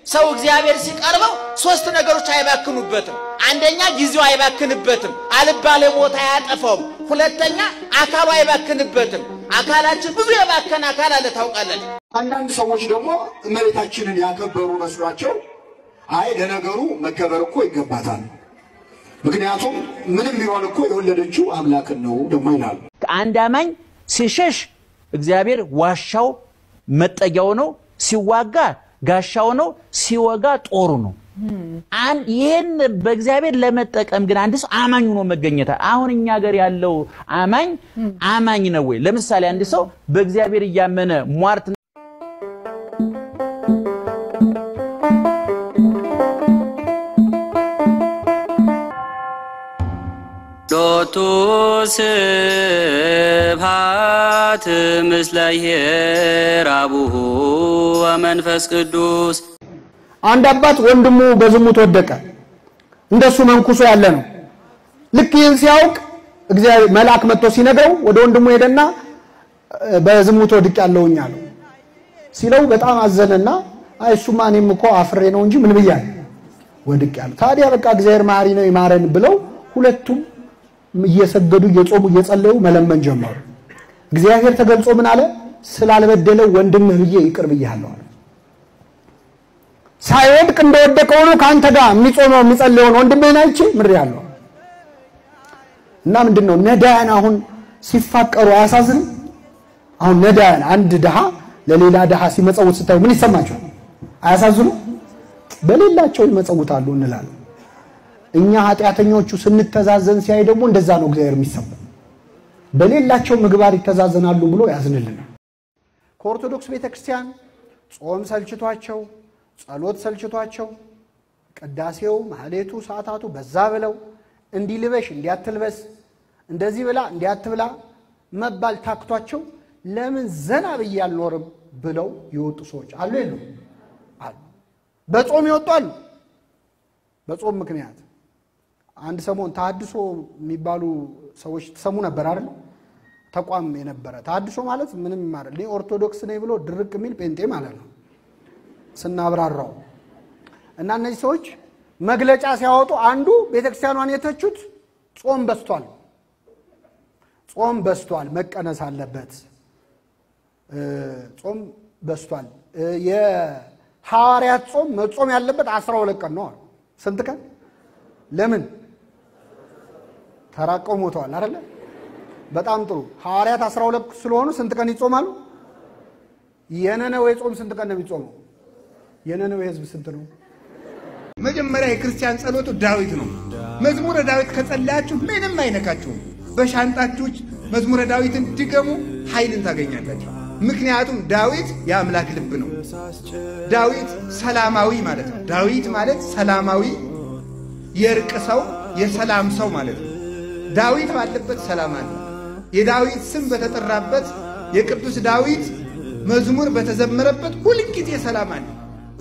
ሰው እግዚአብሔር ሲቀርበው ሶስት ነገሮች አይባክኑበትም። አንደኛ ጊዜው አይባክንበትም፣ አልባሌ ቦታ አያጠፋውም። ሁለተኛ አካሉ አይባክንበትም። አካላችን ብዙ የባከነ አካል አለ ታውቃለች። አንዳንድ ሰዎች ደግሞ እመቤታችንን ያከበሩ መስሏቸው አይ ለነገሩ መከበር እኮ ይገባታል፣ ምክንያቱም ምንም ቢሆን እኮ የወለደችው አምላክን ነው ደግሞ ይላሉ። አንድ አማኝ ሲሸሽ እግዚአብሔር ዋሻው መጠጊያው ነው፣ ሲዋጋ ጋሻው ነው፣ ሲወጋ ጦሩ ነው። አን- ይህን በእግዚአብሔር ለመጠቀም ግን አንድ ሰው አማኝ ሆኖ መገኘት አሁን እኛ ሀገር ያለው አማኝ አማኝ ነው ወይ? ለምሳሌ አንድ ሰው በእግዚአብሔር እያመነ ሟርት ሎቱ ስብሐት ምስለ አቡሁ ወመንፈስ ቅዱስ አንድ አባት ወንድሙ በዝሙት ወደቀ። እንደሱ መንኩሶ ያለ ነው። ልክ ይህን ሲያውቅ እግዚአብሔር መልአክ መጥቶ ሲነግረው ወደ ወንድሙ ሄደና እ፣ በዝሙት ወድቅ ያለውኝ አለው። ሲለው በጣም አዘነና አይ እሱማ እኔም እኮ አፍሬ ነው እንጂ ምን ብያለሁ ወድቅ ያለው። ታዲያ በቃ እግዚአብሔር መሐሪ ነው ይማረን ብለው ሁለቱም እየሰገዱ እየጾሙ እየጸለዩ መለመን ጀመሩ። እግዚአብሔር ተገልጾ ምን አለ? ስላልበደለው ወንድምህ ብዬ ይቅር ብያለሁ አለ። ሳይወድቅ እንደወደቀ ሆኖ ከአንተ ጋር የሚጾመው የሚጸልየውን ወንድምህን አይቼ ምሬአለሁ። እና ምንድን ነው ነዳያን አሁን ሲፋቀሩ አያሳዝንም? አሁን ነዳያን አንድ ድሃ ለሌላ ድሃ ሲመጸውት ስታዩ ምን ይሰማቸዋል? አያሳዝኑ? በሌላቸው ይመጸውታሉ እንላለን። እኛ ኃጢአተኞቹ ስንተዛዘን ሲያይ ደግሞ እንደዛ ነው እግዚአብሔር የሚሰማው። በሌላቸው ምግባር ይተዛዘናሉ ብሎ ያዝንልናል። ከኦርቶዶክስ ቤተክርስቲያን ጾም ሰልችቷቸው፣ ጸሎት ሰልችቷቸው፣ ቅዳሴው፣ ማህሌቱ፣ ሰዓታቱ በዛ ብለው እንዲህ ልበሽ እንዲያትልበስ እንደዚህ ብላ እንዲያትብላ መባል ታክቷቸው ለምን ዘና ብዬ አልኖርም ብለው የወጡ ሰዎች አሉ የሉ? አሉ። በጾም ይወጡ አሉ። በጾም ምክንያት አንድ ሰሞን ተሐድሶ የሚባሉ ሰዎች ትሰሙ ነበር አይደል? ተቋም የነበረ ተሐድሶ ማለት ምንም ማለት እኔ ኦርቶዶክስ ነኝ ብሎ ድርቅ የሚል ጴንጤ ማለት ነው ስናብራራው። እና እነዚህ ሰዎች መግለጫ ሲያወጡ አንዱ ቤተክርስቲያኗን የተቹት ጾም በስቷል፣ ጾም በስቷል፣ መቀነስ አለበት፣ እ፣ ጾም በስቷል። እ፣ የሐዋርያት ጾም መጾም ያለበት አስራ ሁለት ቀን ነው አሉ። ስንት ቀን? ለምን ተራቀው ሞተዋል አይደለ? በጣም ጥሩ። ሐዋርያት 12 ስለሆኑ ስንት ቀን ይጾማሉ? የነነዌ ጾም ስንት ቀን ነው የሚጾመው? የነነዌ ህዝብ ስንት ነው? መጀመሪያ የክርስቲያን ጸሎቱ ዳዊት ነው። መዝሙረ ዳዊት ከጸለያችሁ ምንም አይነካችሁም። በሻንጣችሁ መዝሙረ ዳዊትን ድገሙ፣ ኃይልን ታገኛላችሁ። ምክንያቱም ዳዊት የአምላክ ልብ ነው። ዳዊት ሰላማዊ ማለት ነው። ዳዊት ማለት ሰላማዊ፣ የእርቅ ሰው፣ የሰላም ሰው ማለት ነው። ዳዊት ባለበት ሰላም አለ። የዳዊት ስም በተጠራበት የቅዱስ ዳዊት መዝሙር በተዘመረበት ሁልጊዜ ሰላም አለ።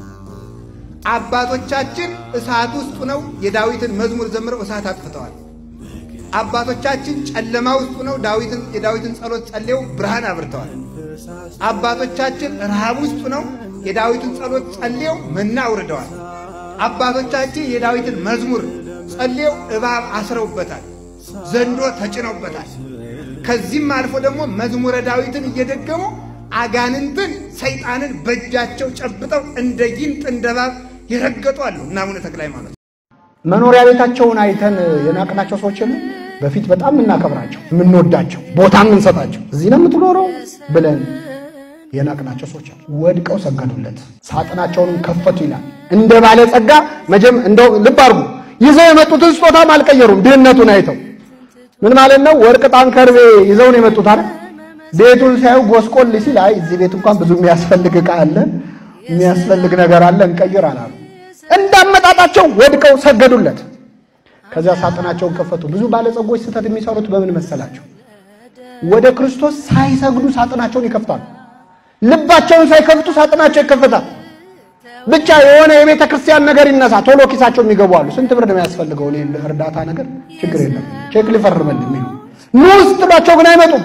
አባቶቻችን እሳት ውስጥ ነው የዳዊትን መዝሙር ዘምረው እሳት አጥፍተዋል። አባቶቻችን ጨለማ ውስጥ ነው ዳዊትን የዳዊትን ጸሎት ጸልየው ብርሃን አብርተዋል። አባቶቻችን ረሃብ ውስጥ ነው የዳዊትን ጸሎት ጸልየው መና አውርደዋል። አባቶቻችን የዳዊትን መዝሙር ጸልየው እባብ አስረውበታል፣ ዘንዶ ተጭነውበታል። ከዚህም አልፎ ደግሞ መዝሙረ ዳዊትን እየደገሙ አጋንንትን ሰይጣንን በእጃቸው ጨብጠው እንደ ጊንጥ እንደ እባብ የረገጡ አሉ እና አቡነ ተክለ ሃይማኖት መኖሪያ ቤታቸውን አይተን የናቅናቸው ሰዎች የሉ? በፊት በጣም የምናከብራቸው የምንወዳቸው ቦታ የምንሰጣቸው እዚህ ነው የምትኖረው ብለን የናቅናቸው ሰዎች አሉ። ወድቀው ሰገዱለት፣ ሳጥናቸውንም ከፈቱ ይላል። እንደ ባለጸጋ መጀም እንደው ልብ አድርጉ፣ ይዘው የመጡትን ስጦታም አልቀየሩም። ድህነቱን አይተው ምን ማለት ነው? ወርቅ ዕጣን ከርቤ ይዘው ነው የመጡት አይደል? ቤቱን ሲያዩ ጎስቆል ሲል አይ እዚህ ቤት እንኳን ብዙ የሚያስፈልግ ዕቃ አለ የሚያስፈልግ ነገር አለ እንቀይር አላሉ። እንዳመጣጣቸው ወድቀው ሰገዱለት። ከዚያ ሳጥናቸውን ከፈቱ። ብዙ ባለጸጎች ስህተት የሚሰሩት በምን መሰላቸው? ወደ ክርስቶስ ሳይሰግዱ ሳጥናቸውን ይከፍታሉ። ልባቸውን ሳይከፍቱ ሳጥናቸው ይከፈታል። ብቻ የሆነ የቤተ ክርስቲያን ነገር ይነሳ፣ ቶሎ ኪሳቸው የሚገቡ አሉ። ስንት ብር ነው የሚያስፈልገው? እኔ እርዳታ ነገር ችግር የለም ቼክ ሊፈርመል የሚሉ ኑ ውስጥ ባቸው ግን አይመጡም።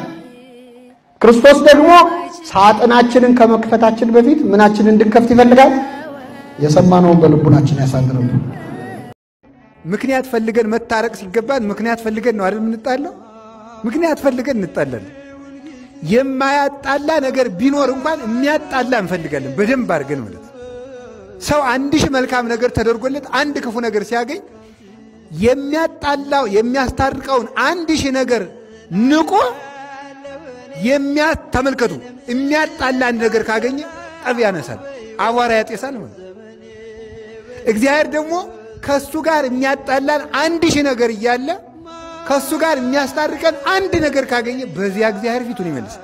ክርስቶስ ደግሞ ሳጥናችንን ከመክፈታችን በፊት ምናችንን እንድንከፍት ይፈልጋል። የሰማነውን በልቡናችን ያሳድርብን። ምክንያት ፈልገን መታረቅ ሲገባን ምክንያት ፈልገን ነው አይደል የምንጣለው? ምክንያት ፈልገን እንጣላለን። የማያጣላ ነገር ቢኖር እንኳን የሚያጣላ እንፈልጋለን በደንብ አድርገን ማለት ነው። ሰው አንድ ሺህ መልካም ነገር ተደርጎለት አንድ ክፉ ነገር ሲያገኝ የሚያጣላው የሚያስታርቀውን አንድ ሺህ ነገር ንቆ የሚያ ተመልከቱ የሚያጣላ አንድ ነገር ካገኘ ጠብ ያነሳል፣ አቧራ ያጤሳል ማለት ነው። እግዚአብሔር ደግሞ ከእሱ ጋር የሚያጣላን አንድ ሺህ ነገር እያለ ከእሱ ጋር የሚያስታርቀን አንድ ነገር ካገኘ በዚያ እግዚአብሔር ፊቱን ይመልሳል።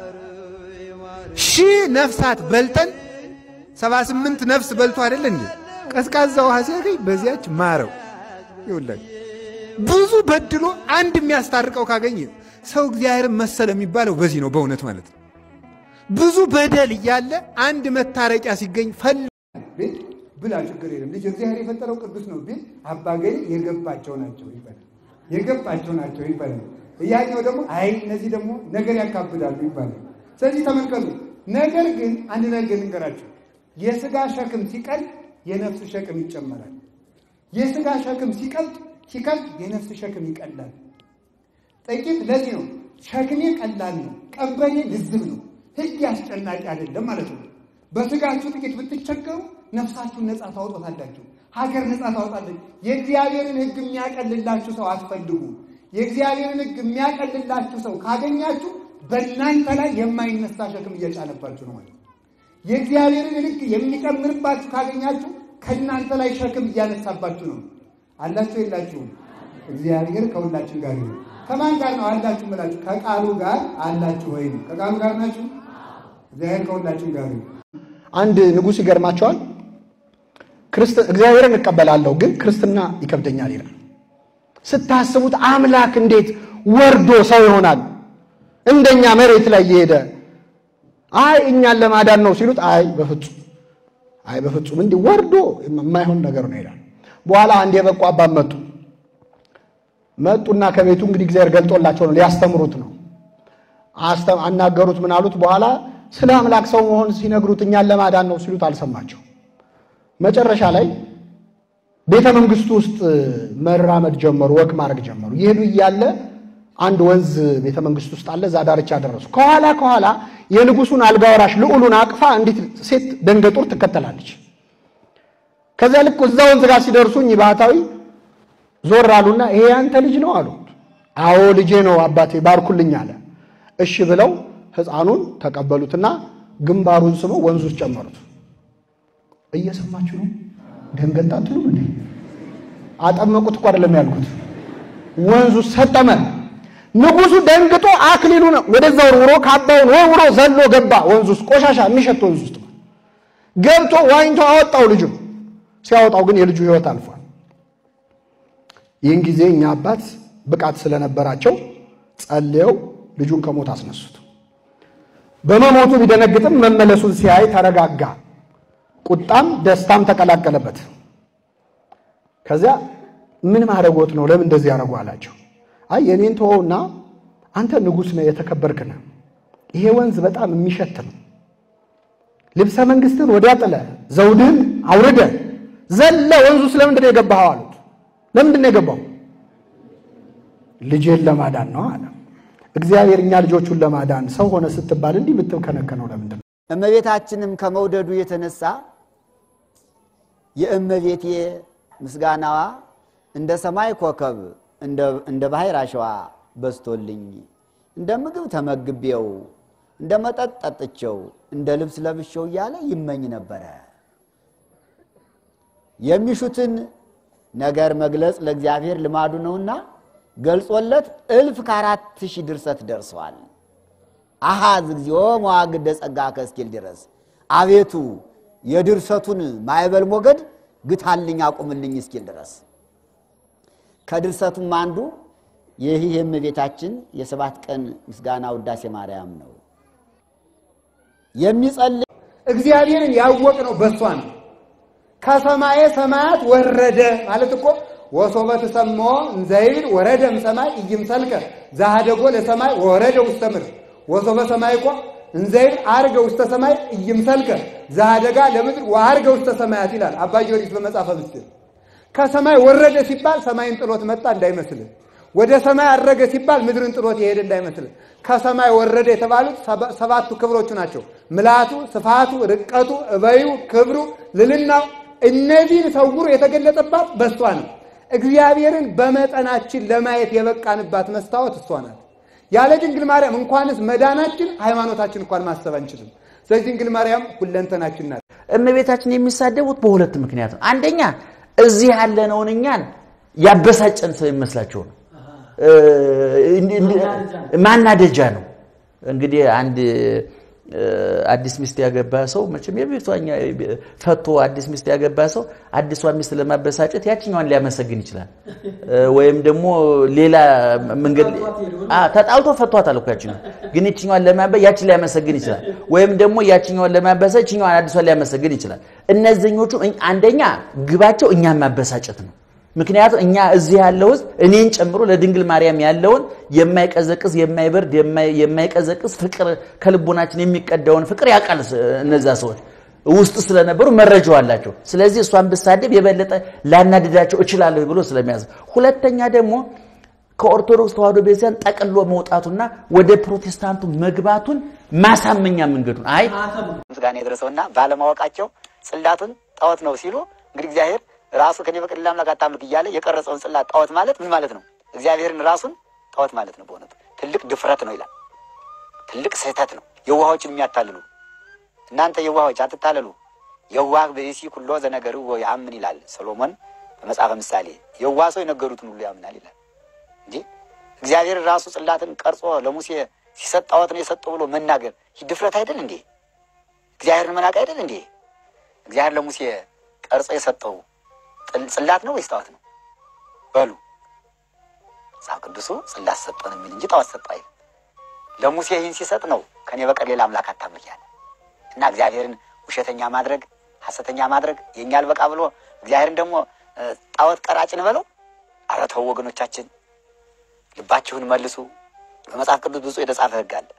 ሺህ ነፍሳት በልተን ሰባ ስምንት ነፍስ በልቶ አይደለ እንዴ ቀዝቃዛ ውሃ ሲያገኝ በዚያች ማረው ይውላል። ብዙ በድሎ አንድ የሚያስታርቀው ካገኘ ሰው እግዚአብሔርን መሰለ የሚባለው በዚህ ነው በእውነት ማለት ነው። ብዙ በደል እያለ አንድ መታረቂያ ሲገኝ ፈል ብላ ችግር የለም ልጅ እግዚአብሔር የፈጠረው ቅዱስ ነው ቢል አባ ገሌ የገባቸው ናቸው ይባላል። የገባቸው ናቸው ይባላል። እያኛው ደግሞ አይ እነዚህ ደግሞ ነገር ያካብዳሉ ይባላል። ስለዚህ ተመልከቱ። ነገር ግን አንድ ነገር ልንገራቸው፣ የስጋ ሸክም ሲቀል የነፍስ ሸክም ይጨመራል። የስጋ ሸክም ሲቀልጥ ሲቀልጥ የነፍስ ሸክም ይቀላል። ጥቂት ለዚህ ነው ሸክሜ ቀላል ነው፣ ቀንበሬ ልዝብ ነው፣ ሕግ አስጨናቂ አይደለም ማለት ነው። በስጋችሁ ጥቂት ብትቸገሩ ነፍሳችሁን ነፃ ታወጣታላችሁ፣ ሀገር ነፃ ታወጣለች። የእግዚአብሔርን ሕግ የሚያቀልላችሁ ሰው አትፈልጉ። የእግዚአብሔርን ሕግ የሚያቀልላችሁ ሰው ካገኛችሁ በእናንተ ላይ የማይነሳ ሸክም እየጫነባችሁ ነው ማለት ነው። የእግዚአብሔርን ሕግ የሚጨምርባችሁ ካገኛችሁ ከእናንተ ላይ ሸክም እያነሳባችሁ ነው። አላችሁ የላችሁም? እግዚአብሔር ከሁላችን ጋር ነው። ከማን ጋር ነው አላችሁ ብላችሁ? ከቃሉ ጋር አላችሁ ወይ? ከቃሉ ጋር ናችሁ? እግዚአብሔር ከሁላችን ጋር ነው። አንድ ንጉሥ ይገርማቸዋል። እግዚአብሔርን እቀበላለሁ ግን ክርስትና ይከብደኛል ይላል። ስታስቡት አምላክ እንዴት ወርዶ ሰው ይሆናል? እንደኛ መሬት ላይ እየሄደ አይ እኛን ለማዳን ነው ሲሉት አይ በፍጹም አይ በፍጹም እንዲህ ወርዶ የማይሆን ነገር ነው ይላል። በኋላ አንድ የበቁ አባት መጡ መጡና ከቤቱ እንግዲህ እግዚአብሔር ገልጦላቸው ነው ሊያስተምሩት ነው አናገሩት። ምን አሉት? በኋላ ስለ አምላክ ሰው መሆን ሲነግሩት እኛን ለማዳን ነው ሲሉት አልሰማቸው። መጨረሻ ላይ ቤተ መንግስቱ ውስጥ መራመድ ጀመሩ፣ ወክ ማድረግ ጀመሩ። ይሄዱ እያለ አንድ ወንዝ ቤተ መንግስት ውስጥ አለ። እዛ ዳርቻ ደረሱ። ከኋላ ከኋላ የንጉሱን አልጋ ወራሽ ልዑሉን አቅፋ አንዲት ሴት ደንገጡር ትከተላለች። ከዚያ ልክ እዛ ወንዝ ጋር ሲደርሱ እኚህ ባህታዊ ዞር አሉና ይሄ ያንተ ልጅ ነው አሉት። አዎ ልጄ ነው አባቴ ባርኩልኝ አለ። እሺ ብለው ሕፃኑን ተቀበሉትና ግንባሩን ስመው ወንዙ ውስጥ ጨመሩት። እየሰማችሁ ነው? ደንገጣ አትሉም እንዴ? አጠመቁት እኮ አይደለም ያልኩት። ወንዙ ሰጠመ። ንጉሱ ደንግጦ አክሊሉን ወደዛ ወርውሮ ካባውን ወርውሮ ዘሎ ገባ ወንዙ ውስጥ፣ ቆሻሻ የሚሸት ወንዙ ውስጥ ገብቶ ዋኝቶ አወጣው ልጁ። ሲያወጣው ግን የልጁ ሕይወት አልፏል። ይህን ጊዜ እኛ አባት ብቃት ስለነበራቸው ጸልየው ልጁን ከሞት አስነሱት። በመሞቱ ቢደነግጥም መመለሱን ሲያይ ተረጋጋ። ቁጣም ደስታም ተቀላቀለበት። ከዚያ ምን ማድረጎት ነው? ለምን እንደዚህ ያደረጉ አላቸው። አይ የኔን ተወውና አንተ ንጉሥ ነህ፣ የተከበርክ ነህ። ይሄ ወንዝ በጣም የሚሸት ነው። ልብሰ መንግስትን ወዲያ ጥለ ዘውድህን አውርደ ዘለ ወንዙ ስለምንድን ነው የገባኸው አሉት። ለምንድን ነው የገባው? ልጄን ለማዳን ነው አለ። እግዚአብሔር እኛ ልጆቹን ለማዳን ሰው ሆነ ስትባል እንዲህ የምትከነከነው ለምንድን ነው? እመቤታችንም ከመውደዱ የተነሳ የእመቤቴ ምስጋናዋ እንደ ሰማይ ኮከብ እንደ ባህር አሸዋ በዝቶልኝ እንደ ምግብ ተመግቤው እንደ መጠጥ ጠጥቼው እንደ ልብስ ለብሼው እያለ ይመኝ ነበረ። የሚሹትን ነገር መግለጽ ለእግዚአብሔር ልማዱ ነውና ገልጾለት እልፍ ከአራት ሺህ ድርሰት ደርሰዋል። አሃዝ እግዚኦ መዋግደ ጸጋ ከስኪል ድረስ አቤቱ የድርሰቱን ማዕበል ሞገድ ግታልኝ አቁምልኝ እስኪል ድረስ ከድርሰቱም አንዱ ይህ የእመቤታችን የሰባት ቀን ምስጋና ውዳሴ ማርያም ነው። የሚጸልይ እግዚአብሔርን ያወቅ ነው በሷ ነው። ከሰማየ ሰማያት ወረደ ማለት እኮ ወሶበ ትሰምዖ እንዘይብል ወረደ እምሰማይ ኢይምሰልከ ዘኀደጎ ለሰማይ ወረደ ውስተ ምድር ወሶበ ሰማይ እኮ እንዘይል አርገ ውስተ ሰማይ እይምሰልከ ዘአደጋ ለምድር ወአርገ ውስተ ሰማያት ይላል አባ ጊዮርጊስ በመጽሐፈ ምስጢር። ከሰማይ ወረደ ሲባል ሰማይን ጥሎት መጣ እንዳይመስልህ። ወደ ሰማይ አረገ ሲባል ምድርን ጥሎት የሄደ እንዳይመስልህ። ከሰማይ ወረደ የተባሉት ሰባቱ ክብሮቹ ናቸው። ምልአቱ፣ ስፋቱ፣ ርቀቱ፣ እበዩ፣ ክብሩ፣ ልልናው እነዚህን ሰውሮ የተገለጠባት በእሷ ነው። እግዚአብሔርን በመጠናችን ለማየት የበቃንባት መስታወት እሷ ናት። ያለ ድንግል ማርያም እንኳንስ መዳናችን ሃይማኖታችን እንኳን ማሰብ አንችልም። ስለዚህ ድንግል ማርያም ሁለንተናችን ናት። እመቤታችን የሚሳደቡት በሁለት ምክንያት ነው። አንደኛ እዚህ ያለነውን እኛን ያበሳጨን ስለሚመስላቸው ነው። ማናደጃ ነው። እንግዲህ አንድ አዲስ ሚስት ያገባ ሰው መቼም የቤቷኛ ፈቶ አዲስ ሚስት ያገባ ሰው አዲሷን ሚስት ለማበሳጨት ያችኛዋን ሊያመሰግን ይችላል። ወይም ደግሞ ሌላ መንገድ ተጣልቶ ፈቷታል እኮ ያችኛዋን፣ ግን ይችኛዋን ለማበ ያችን ሊያመሰግን ይችላል። ወይም ደግሞ ያችኛዋን ለማበሳ ይችኛዋን አዲሷን ሊያመሰግን ይችላል። እነዚህኞቹ አንደኛ ግባቸው እኛን ማበሳጨት ነው። ምክንያቱም እኛ እዚህ ያለው ህዝብ እኔን ጨምሮ ለድንግል ማርያም ያለውን የማይቀዘቅዝ የማይበርድ የማይቀዘቅዝ ፍቅር ከልቦናችን የሚቀዳውን ፍቅር ያውቃል። እነዛ ሰዎች ውስጥ ስለነበሩ መረጃው አላቸው። ስለዚህ እሷን ብሳደብ የበለጠ ላናድዳቸው እችላለሁ ብሎ ስለሚያዝ፣ ሁለተኛ ደግሞ ከኦርቶዶክስ ተዋሕዶ ቤተክርስቲያን ጠቅሎ መውጣቱና ወደ ፕሮቴስታንቱ መግባቱን ማሳመኛ መንገዱን አይ ምስጋና የደረሰውና ባለማወቃቸው ጽላቱን ጣዖት ነው ሲሉ እንግዲህ እግዚአብሔር ራሱ ከኔ በቀር ሌላ አምላክ አታምልክ እያለ የቀረጸውን ጽላት ጣዖት ማለት ምን ማለት ነው? እግዚአብሔርን ራሱን ጣዖት ማለት ነው። በእውነቱ ትልቅ ድፍረት ነው ይላል። ትልቅ ስህተት ነው። የዋሆችን የሚያታልሉ እናንተ የዋሆች አትታለሉ፣ የዋህ ብእሲ ኩሎ ዘነገር ያምን ይላል ሰሎሞን በመጽሐፈ ምሳሌ። የዋህ ሰው የነገሩትን ሁሉ ያምናል ይላል እንጂ እግዚአብሔር ራሱ ጽላትን ቀርጾ ለሙሴ ሲሰጥ ጣዖት ነው የሰጠው ብሎ መናገር ይህ ድፍረት አይደል እንዴ? እግዚአብሔርን መናቅ አይደል እንዴ? እግዚአብሔር ለሙሴ ቀርጾ የሰጠው ጽላት ነው ወይስ ጣዖት ነው? በሉ መጽሐፍ ቅዱሱ ጽላት ሰጠን የሚል እንጂ ጣዖት ሰጠ አይልም። ለሙሴ ይህን ሲሰጥ ነው ከኔ በቀር ሌላ አምላክ አታምልክ ያለ እና እግዚአብሔርን ውሸተኛ ማድረግ ሐሰተኛ ማድረግ የእኛ አልበቃ ብሎ እግዚአብሔርን ደግሞ ጣዖት ቀራጭ እንበለው። ኧረ ተው ወገኖቻችን፣ ልባችሁን መልሱ። በመጽሐፍ ቅዱስ ብዙ የተጻፈ ሕግ አለ።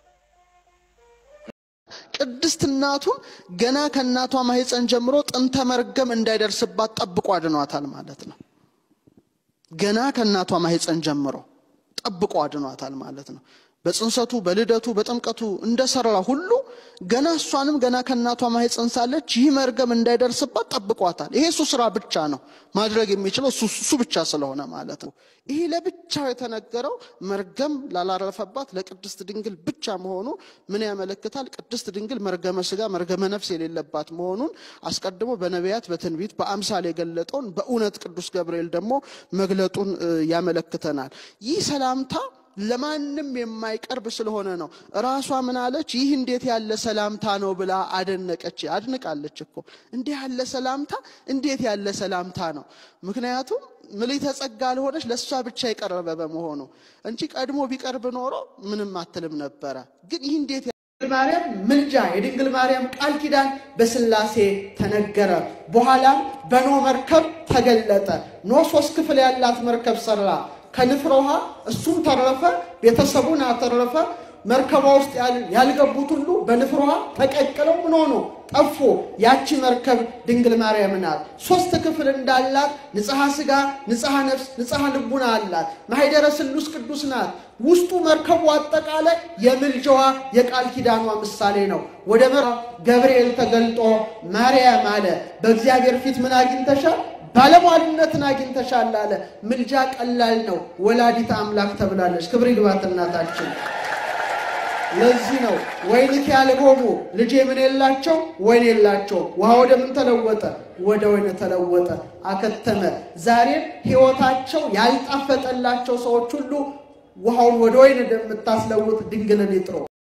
ቅድስት እናቱን ገና ከእናቷ ማህፀን ጀምሮ ጥንተ መርገም እንዳይደርስባት ጠብቆ አድኗታል ማለት ነው። ገና ከእናቷ ማህፀን ጀምሮ ጠብቆ አድኗታል ማለት ነው። በጽንሰቱ በልደቱ በጥምቀቱ እንደሰራ ሁሉ ገና እሷንም ገና ከእናቷ ማህፀን ሳለች ይህ መርገም እንዳይደርስባት ጠብቋታል። ይሄ እሱ ስራ ብቻ ነው ማድረግ የሚችለው እሱ ብቻ ስለሆነ ማለት ነው። ይሄ ለብቻው የተነገረው መርገም ላላረፈባት ለቅድስት ድንግል ብቻ መሆኑ ምን ያመለክታል? ቅድስት ድንግል መርገመ ስጋ መርገመ ነፍስ የሌለባት መሆኑን አስቀድሞ በነቢያት በትንቢት በአምሳል የገለጠውን በእውነት ቅዱስ ገብርኤል ደግሞ መግለጡን ያመለክተናል። ይህ ሰላምታ ለማንም የማይቀርብ ስለሆነ ነው። ራሷ ምን አለች? ይህ እንዴት ያለ ሰላምታ ነው ብላ አደነቀች። አድንቃለች እኮ እንዲህ ያለ ሰላምታ እንዴት ያለ ሰላምታ ነው። ምክንያቱም ምልዕተ ጸጋ ለሆነች ለእሷ ብቻ የቀረበ በመሆኑ እንጂ ቀድሞ ቢቀርብ ኖሮ ምንም አትልም ነበረ። ግን ይህ እንዴት ድንግል ማርያም ምልጃ የድንግል ማርያም ቃል ኪዳን በስላሴ ተነገረ። በኋላም በኖ መርከብ ተገለጠ። ኖ ሶስት ክፍል ያላት መርከብ ሰራ። ከንፍረ ውሃ እሱም ተረፈ፣ ቤተሰቡን አተረፈ። መርከቧ ውስጥ ያልገቡት ሁሉ በንፍረ ውሃ ተቀቅለው ምን ሆኑ? ጠፉ። ያቺ መርከብ ድንግል ማርያም ናት። ሶስት ክፍል እንዳላት ንጽሐ ሥጋ፣ ንጽሐ ነፍስ፣ ንጽሐ ልቡና አላት። ማኅደረ ስሉስ ቅዱስ ናት። ውስጡ መርከቡ አጠቃላይ የምልጃዋ የቃል ኪዳኗ ምሳሌ ነው። ወደ መራ ገብርኤል ተገልጦ ማርያም አለ በእግዚአብሔር ፊት ምን አግኝተሻል? ባለሟልነትን አግኝተሻል አለ። ምልጃ ቀላል ነው። ወላዲተ አምላክ ተብላለች። ክብር ይግባት እናታችን። ለዚህ ነው ወይንክ ያልሆሙ ልጄ ምን የላቸው ወይን የላቸው። ውሃ ወደ ምን ተለወጠ? ወደ ወይን ተለወጠ፣ አከተመ። ዛሬም ሕይወታቸው ያልጣፈጠላቸው ሰዎች ሁሉ ውሃውን ወደ ወይን እንደምታስለውጥ ድንግልን ይጥሩ።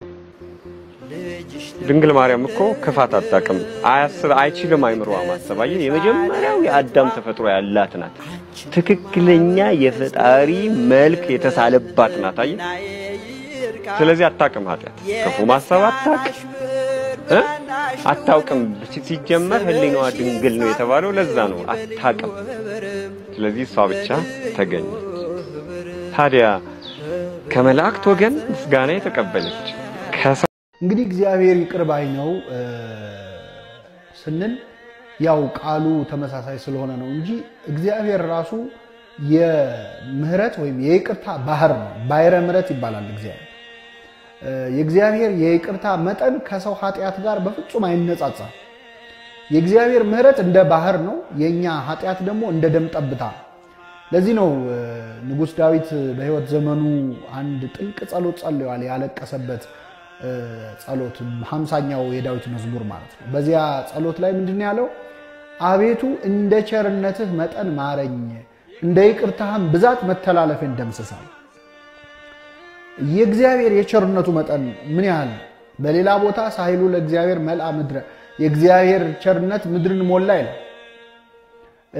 ድንግል ማርያም እኮ ክፋት አታውቅም። አያስብ አይችልም አይምሮዋ ማሰብ። አየህ፣ የመጀመሪያው የአዳም ተፈጥሮ ያላት ናት። ትክክለኛ የፈጣሪ መልክ የተሳለባት ናት። አየህ፣ ስለዚህ አታውቅም። ኃጢአት ክፉ ማሰብ አታውቅም እ አታውቅም። ሲጀመር ህሊናዋ ድንግል ነው የተባለው ለዛ ነው። አታውቅም። ስለዚህ እሷ ብቻ ተገኘች። ታዲያ ከመላእክት ወገን ምስጋና የተቀበለች እንግዲህ እግዚአብሔር ይቅር ባይ ነው እ፣ ስንል ያው ቃሉ ተመሳሳይ ስለሆነ ነው እንጂ እግዚአብሔር ራሱ የምህረት ወይም የይቅርታ ባህር ነው። ባሕረ ምሕረት ይባላል እግዚአብሔር። እ፣ የእግዚአብሔር የይቅርታ መጠን ከሰው ኃጢአት ጋር በፍጹም አይነጻጸር። የእግዚአብሔር ምህረት እንደ ባህር ነው፣ የእኛ ኃጢአት ደግሞ እንደ ደም ጠብታ ነው። ለዚህ ነው እ፣ ንጉሥ ዳዊት በሕይወት ዘመኑ አንድ ጥልቅ ጸሎት ጸልዋል። ያለቀሰበት እ፣ ጸሎት ሀምሳኛው የዳዊት መዝሙር ማለት ነው። በዚያ ጸሎት ላይ ምንድን ነው ያለው? አቤቱ እንደ ቸርነትህ መጠን ማረኝ፣ እንደ ይቅርታህም ብዛት መተላለፌን ደምስሳል። የእግዚአብሔር የቸርነቱ መጠን ምን ያህል ነው? በሌላ ቦታ ሳይሉ ለእግዚአብሔር መልአ ምድረ የእግዚአብሔር ቸርነት ምድርን ሞላ ይላል። እ፣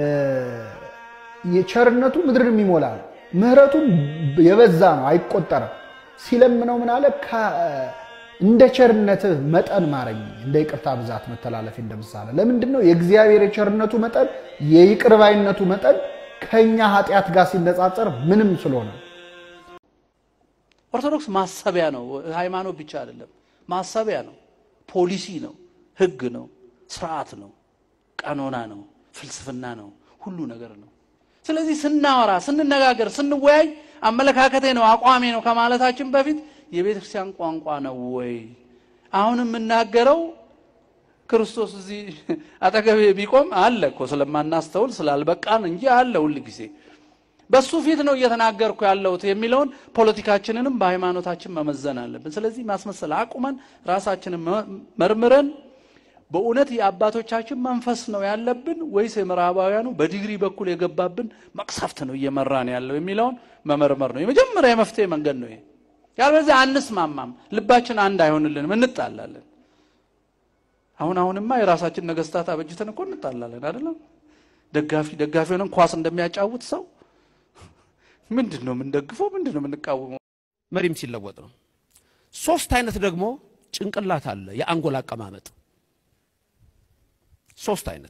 የቸርነቱ ምድርን የሚሞላ ነው። ምህረቱም የበዛ ነው፣ አይቆጠርም። ሲለምነው ምን አለ? ከ- እንደ ቸርነትህ መጠን ማረኝ፣ እንደ ይቅርታ ብዛት መተላለፌ እንደምሳለ። ለምንድን ነው የእግዚአብሔር የቸርነቱ መጠን የይቅር ባይነቱ መጠን ከእኛ ኃጢአት ጋር ሲነጻጸር ምንም ስለሆነ ነው። ኦርቶዶክስ ማሰቢያ ነው። ሃይማኖት ብቻ አይደለም፣ ማሰቢያ ነው። ፖሊሲ ነው፣ ህግ ነው፣ ስርዓት ነው፣ ቀኖና ነው፣ ፍልስፍና ነው፣ ሁሉ ነገር ነው። ስለዚህ ስናወራ፣ ስንነጋገር፣ ስንወያይ አመለካከቴ ነው አቋሜ ነው ከማለታችን በፊት የቤተ ክርስቲያን ቋንቋ ነው ወይ? አሁን የምናገረው ክርስቶስ እዚህ አጠገቤ ቢቆም አለ እኮ ስለማናስተውል ስላልበቃን እንጂ አለ ሁል ጊዜ በሱ ፊት ነው እየተናገርኩ ያለሁት የሚለውን ፖለቲካችንንም በሃይማኖታችን መመዘን አለብን። ስለዚህ ማስመሰል አቁመን ራሳችንን መ- መርምረን በእውነት የአባቶቻችን መንፈስ ነው ያለብን ወይስ የምዕራባውያኑ በዲግሪ በኩል የገባብን መቅሰፍት ነው እየመራን ያለው የሚለውን መመርመር ነው የመጀመሪያ የመፍትሄ መንገድ ነው ይሄ። ያልበለዚያ አንስማማም፣ ልባችን አንድ አይሆንልንም፣ እንጣላለን። አሁን አሁንማ የራሳችን ነገስታት አበጅተን እኮ እንጣላለን አይደለም? ደጋፊ ደጋፊ ሆነን ኳስ እንደሚያጫውት ሰው ምንድን ነው የምንደግፈው? ምንድን ነው የምንቃወመው? መሪም ሲለወጥ ነው። ሶስት አይነት ደግሞ ጭንቅላት አለ፣ የአንጎል አቀማመጥ ሶስት አይነት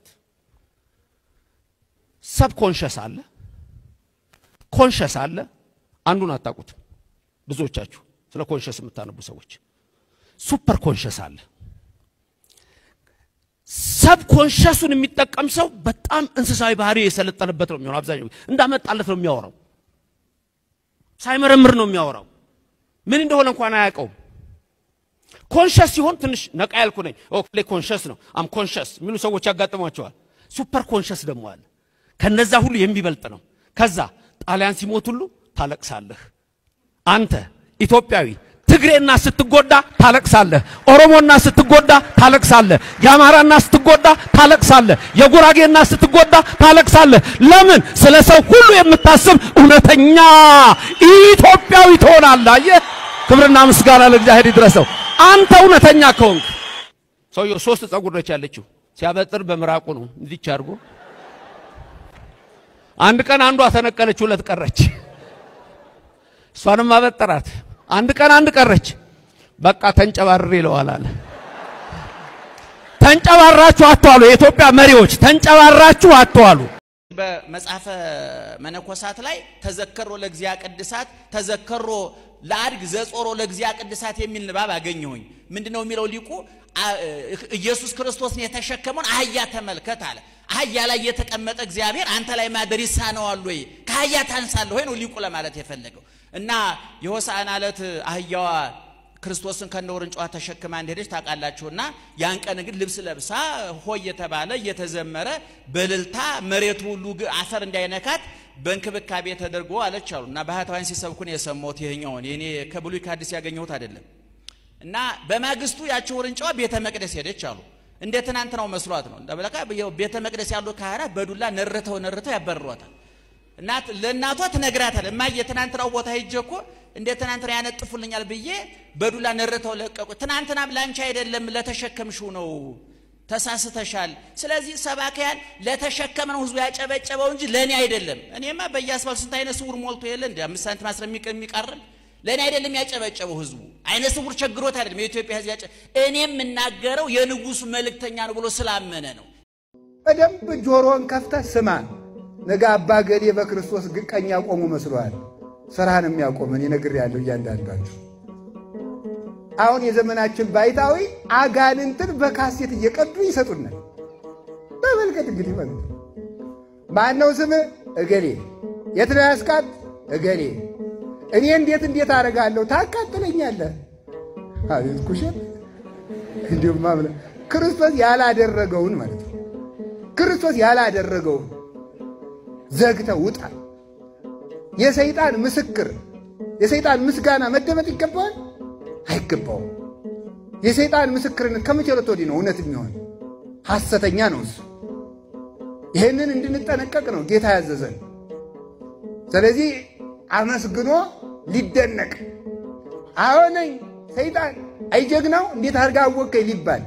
ሰብ ኮንሸስ አለ፣ ኮንሸስ አለ። አንዱን አታውቁትም ብዙዎቻችሁ ስለ ኮንሸስ የምታነቡ ሰዎች። ሱፐር ኮንሸስ አለ። ሰብ ኮንሸሱን የሚጠቀም ሰው በጣም እንስሳዊ ባህሪ የሰለጠነበት ነው የሚሆነው። አብዛኛው እንዳመጣለት ነው የሚያወራው። ሳይመረምር ነው የሚያወራው። ምን እንደሆነ እንኳን አያውቀውም። ኮንሸስ ሲሆን ትንሽ ነቃ ያልኩ ነኝ ኦኬ ኮንሸስ ነው አም ኮንሸስ የሚሉ ሰዎች ያጋጥሟቸዋል። ሱፐር ኮንሸስ ደግሞ አለ። ከነዛ ሁሉ የሚበልጥ ነው። ከዛ ጣሊያን ሲሞት ሁሉ ታለቅሳለህ። አንተ ኢትዮጵያዊ ትግሬና ስትጎዳ ታለቅሳለህ። ኦሮሞና ስትጎዳ ታለቅሳለህ። የአማራና ስትጎዳ ታለቅሳለህ። የጉራጌና ስትጎዳ ታለቅሳለህ። ለምን? ስለ ሰው ሁሉ የምታስብ እውነተኛ ኢትዮጵያዊ ትሆናለህ። አየህ፣ ክብርና ምስጋና ለእግዚአብሔር ይድረሰው። አንተ እውነተኛ ከሆንክ ሰውየው ሶስት ጸጉር ነች ያለችው። ሲያበጥር በምራቁ ነው እንዲች አድርጎ። አንድ ቀን አንዷ ተነቀለች፣ ሁለት ቀረች። እሷንም አበጠራት። አንድ ቀን አንድ ቀረች። በቃ ተንጨባርር ይለዋል አለ። ተንጨባራችሁ አትዋሉ። የኢትዮጵያ መሪዎች ተንጨባራችሁ አትዋሉ። በመጽሐፈ መነኮሳት ላይ ተዘከሮ ለእግዚአ ቅድሳት ተዘከሮ ለአድግ ዘጾሮ ለእግዚአ ቅድሳት የሚል ንባብ አገኘሁኝ። ምንድነው የሚለው ሊቁ? አ- ኢየሱስ ክርስቶስን የተሸከመውን አህያ ተመልከት አለ። አህያ ላይ የተቀመጠ እግዚአብሔር አንተ ላይ ማደር ይሳነዋል ወይ? ከአህያ ታንሳለህ ወይ ነው ሊቁ ለማለት የፈለገው። እና የሆሳዕና ዕለት አህያዋ ክርስቶስን ከነ ውርንጫዋ ተሸክማ እንደሄደች ታውቃላችሁና ያን ቀን ግን ልብስ ለብሳ ሆይ የተባለ እየተዘመረ በልልታ መሬቱ ሁሉ ግ- አፈር እንዳይነካት በእንክብካቤ ተደርጎ አለች አሉ እና ባህታውያን ሲሰብኩን የሰማሁት ይሄኛውን የኔ ከብሉይ ከአዲስ ያገኘሁት አይደለም። እና በማግስቱ ያቺ ውርንጫዋ ቤተ መቅደስ ሄደች አሉ። እንደ ትናንትናው መስሏት ነው። እንደበለካ ቤተ መቅደስ ያሉ ካህናት በዱላ ነርተው ነርተው ያባርሯታል። እናት ለእናቷ ትነግራታል። እማዬ ትናንትናው ቦታ ሄጄ እኮ እንደ ትናንትና ያነጥፉልኛል ብዬ በዱላ ነርተው ለቀቁ። ትናንትናም ላንቺ አይደለም ለተሸከምሽው ነው ተሳስተሻል። ስለዚህ ሰባክያን ለተሸከምነው ህዝቡ ያጨበጨበው እንጂ ለእኔ አይደለም። እኔማ በየአስፋልቱ ስንት አይነ ስውር ሞልቶ የለ እንደ አምስት ሳንቲም አስረ የሚቃርም ለእኔ አይደለም ያጨበጨበው ህዝቡ አይነ ስውር ቸግሮት አይደለም የኢትዮጵያ ህዝብ ያጨ እኔ የምናገረው የንጉሱ መልእክተኛ ነው ብሎ ስላመነ ነው። በደንብ ጆሮን ከፍተህ ስማ። ነገ አባ ገሌ በክርስቶስ ግን ቀኝ ያቆሙ መስሏል። ስራህን የሚያቆመን ይነግር ያለው እያንዳንዳችሁ አሁን የዘመናችን ባይታዊ አጋንንትን በካሴት እየቀዱ ይሰጡናል። ተመልከት እንግዲህ ማለት ነው። ማነው ስምህ? እገሌ። የት ነው ያስቃት? እገሌ። እኔ እንዴት እንዴት አደርጋለሁ? ታቃጥለኛለህ። አቤት ኩሸት! እንዲሁም ማምለ ክርስቶስ ያላደረገውን ማለት ነው። ክርስቶስ ያላደረገውን ዘግተህ ውጣ። የሰይጣን ምስክር የሰይጣን ምስጋና መደመጥ ይገባዋል? አይገባውም። የሰይጣን ምስክርነት ከመቼ ዕለት ወዲህ ነው እውነት የሚሆን? ሐሰተኛ ነው እሱ። ይህንን እንድንጠነቀቅ ነው ጌታ ያዘዘን። ስለዚህ አመስግኖ ሊደነቅ አሁነኝ ሰይጣን አይጀግናው እንዴት አድርጋ አወቀኝ ሊባል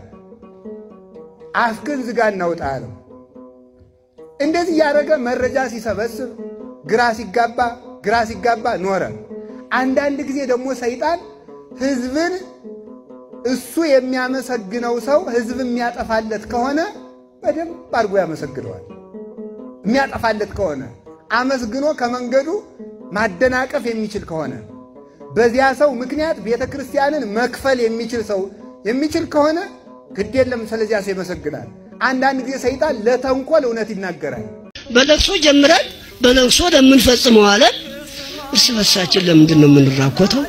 አፍክን ዝጋ እናውጣ አለው። እንደዚህ እያደረገ መረጃ ሲሰበስብ ግራ ሲጋባ ግራ ሲጋባ ኖረ። አንዳንድ ጊዜ ደግሞ ሰይጣን ሕዝብን እሱ የሚያመሰግነው ሰው ሕዝብ የሚያጠፋለት ከሆነ በደንብ አድርጎ ያመሰግነዋል። የሚያጠፋለት ከሆነ አመስግኖ ከመንገዱ ማደናቀፍ የሚችል ከሆነ በዚያ ሰው ምክንያት ቤተ ክርስቲያንን መክፈል የሚችል ሰው የሚችል ከሆነ ግድ የለም ስለዚያ ሰው ይመሰግናል። አንዳንድ ጊዜ ሰይጣን ለተንኮል እውነት ይናገራል። በለቅሶ ጀምረን በለቅሶ ለምንፈጽመው አለን። እርስ በርሳችን ለምንድን ነው የምንራኮተው?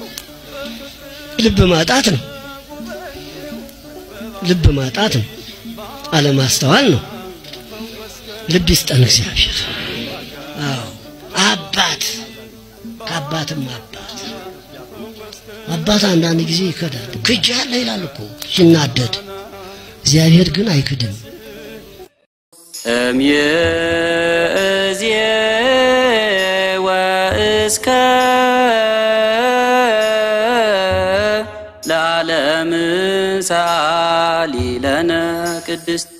ልብ ማጣት ነው። ልብ ማጣት ነው። አለማስተዋል ነው። ልብ ይስጠን እግዚአብሔር። አዎ አባት ከአባትም አባት አባት አንዳንድ ጊዜ ይከዳል። ክጃለ ይላል እኮ ሲናደድ፣ እግዚአብሔር ግን አይክድም። እምይእዜ ወእስከ ለዓለም ሰአሊ ለነ ቅድስት